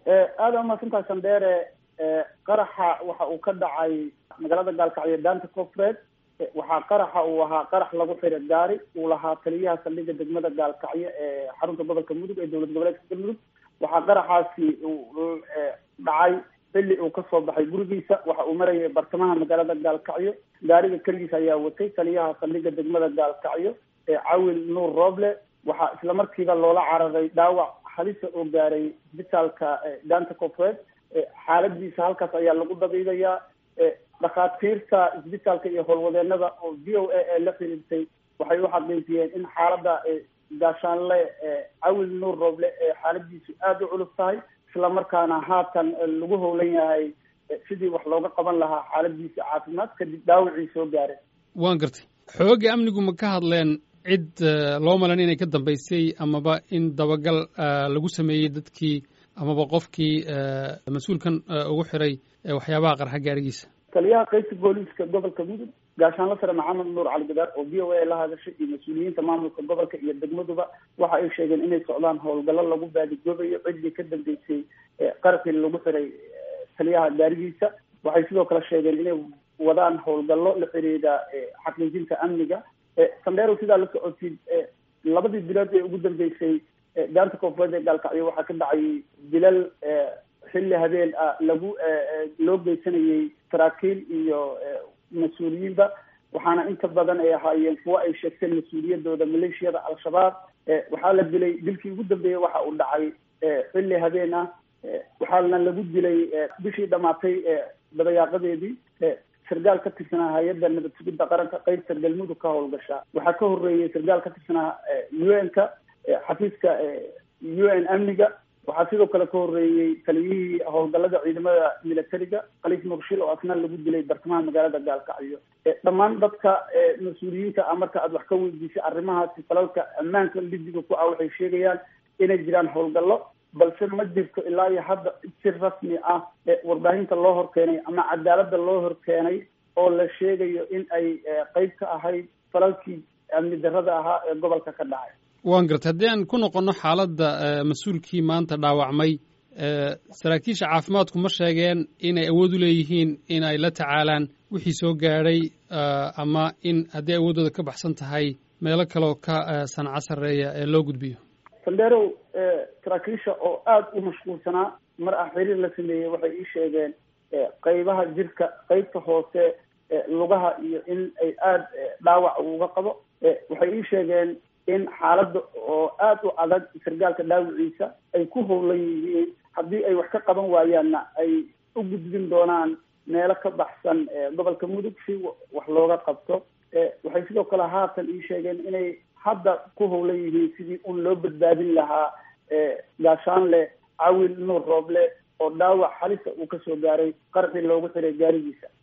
aada umaasantahay sandheere qaraxa waxa uu ka dhacay magaalada gaalkacyo daanta koonfureed waxaa qaraxa uu ahaa qarax lagu xiray gaari uu lahaa taliyaha saldhigga degmada gaalkacyo ee xarunta gobolka mudug ee dowlad goboleedka galmudug waxaa qaraxaasi uu dhacay xilli uu kasoo baxay gurigiisa waxa uu marayay bartamaha magaalada gaalkacyo gaariga keligiisa ayaa watay taliyaha saldhigga degmada gaalkacyo ee cawil nuur rooble waxaa isla markiiba loola cararay dhaawac halisa oo gaaray isbitaalka daanta koonfureed xaaladiisa halkaas ayaa lagu dabiidayaa dhakhaatiirta isbitaalka iyo howlwadeenada oo v o a ee la xiriirtay waxay u xaqiijiyeen in xaalada gaashaanle cawil nuur rooble ee xaaladiisu aada u culus tahay isla markaana haatan lagu howlan yahay sidii wax looga qaban lahaa xaaladiisa caafimaad kadib dhaawacii soo gaaray waan gartay xoogga amnigu ma ka hadleen cid loo malan inay ka dambaysay amaba in dabagal lagu sameeyey dadkii amaba qofkii mas-uulkan ugu xiray waxyaabaha qarxa gaarigiisa taliyaha qaybta booliiska gobolka mudug gaashaanla sare maxamed nuur cali gadaar oo v o a la hadashay iyo mas-uuliyiinta maamulka gobolka iyo degmaduba waxa ay sheegeen inay socdaan howlgallo lagu baadigoobayo ciddii ka dambeysay qarxii lagu xiray taliyaha gaarigiisa waxay sidoo kale sheegeen inay wadaan howlgallo la xiriira xaqiijinta amniga sandheerow sidaa la socotid labadii bilood ee ugu dambeysay daanta koonfureed ee gaalkacyo waxaa ka dhacay dilal xilli habeen ah lagu loo geysanayay saraakiil iyo mas-uuliyiinba waxaana inta badan ay ahaayeen kuwo ay sheegteen mas-uuliyadooda maleeshiyada al-shabaab waxaa la dilay dilkii ugu dambeeyey waxa uu dhacay xilli habeen ah waxaana lagu dilay bishii dhamaatay dabayaaqadeedii sargaal ka tirsanaa hay-adda nabad sugidda qaranka qaybta galmudug ka howlgashaa waxaa ka horeeyey sargaal ka tirsanaa u n ka xafiiska u n amniga waxaa sidoo kale ka horeeyey taliyihii howlgallada ciidamada militariga khaliif murshil oo asna lagu dilay bartamaha magaalada gaalkacyo dhammaan dadka mas-uuliyiinta ah marka aad wax ka weydiisay arrimahaasi falalka ammaanka lidiga ku ah waxay sheegayaan inay jiraan howlgallo balse ma jirto ilaa iyo hadda si rasmi ah warbaahinta loo horkeenay ama cadaaladda loo horkeenay oo la sheegayo in ay qeyb ka ahayd falalkii amni darrada ahaa ee gobolka ka dhacay waan gartay haddii aan ku noqonno xaaladda mas-uulkii maanta dhaawacmay saraakiisha caafimaadku ma sheegeen inay awood u leeyihiin in ay la tacaalaan wixii soo gaadhay ama in haddii awooddooda ka baxsan tahay meelo kaleoo ka sanco sarreeya ee loo gudbiyo sandheerow saraakiisha oo aada u mashquulsanaa mar ah xiriir la sameeyey waxay ii sheegeen qeybaha jirka qeybta hoose lugaha iyo in ay aada dhaawac uga qabo waxay ii sheegeen in xaaladda oo aada u adag sargaalka dhaawiciisa ay ku howlan yihiin haddii ay wax ka qaban waayaanna ay u gudbin doonaan meelo ka baxsan gobolka mudug si wax looga qabto waxay sidoo kale haatan ii sheegeen inay hadda ku howlan yihiin sidii un loo badbaadin lahaa gaashaanle cawil nuur rooble oo dhaawac halisa uu kasoo gaaray qarxii loogu xiray gaarigiisa